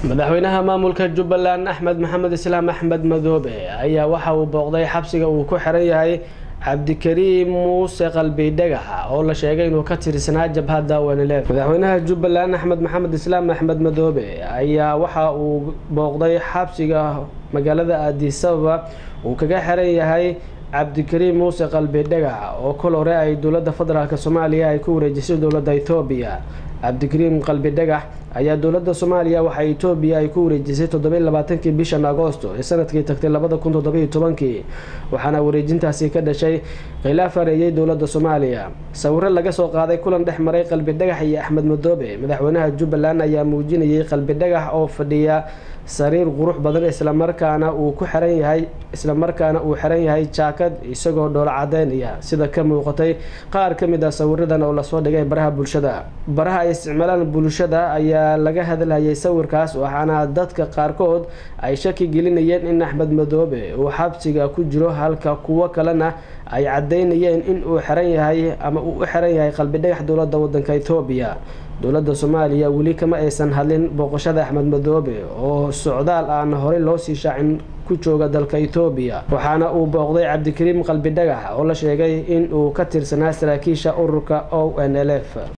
madaxweynaha maamulka jubbaland axmed maxamed islaam axmed madoobe ayaa waxa uu booqday xabsiga uu ku xiran yahay cabdikariim muuse qalbi dhagaxa oo la sheegay inuu ka tirsanaa jabhadda wanilef madaxweynaha jubbaland axmed maxamed islaam axmed madoobe ayaa waxa uu booqday xabsiga magaalada aadisababa uu kaga xiran yahay cabdikariim muuse qalbi dhagax oo kol hore ay dowladda federaalk soomaaliya ay ku wareejisay dowladda etoobiya cabdikariim qalbi dhagax ayaa dowladda soomaaliya waxaa etoobiya ay ku wareejisay toddobiy labaatankii bishan agoosto ee sanadkii tagtay labada kun toddobiyo tobankii waxaana wareejintaasi ka dhashay khilaaf hareeyay dowladda soomaaliya sawiro laga soo qaaday kulan dhex maray qalbi dhagax iyo axmed madoobe madaxweynaha jubbaland ayaa muujinayay qalbi dhagax oo fadhiya sariir qurux badan islamarkaana uu ku xiran yahay islamarkaana uu xiran yahay jaakad isagoo dhoola cadeynaya sida ka muuqatay qaar ka mid ah sawiradan oo lasoo dhigay baraha bulshada baraha ay isticmaalaan bulshada ayaa laga hadlayay sawirkaas waxaana dadka qaarkood ay shaki gelinayeen in axmed madoobe uu xabsiga ku jiro halka kuwo kalena ay cadeynayeen in uu xiran yahay ama uu u xiran yahay qalbi dhagax dowladda wadanka etoobiya dowladda soomaaliya weli kama aysan hadlin booqashada axmed madoobe oo socdaal aan horey loo sii shaacin ku jooga dalka etoobiya waxaana uu booqday cabdikariim qalbi dhagax oo la sheegay in uu ka tirsanaa saraakiisha ururka o n l f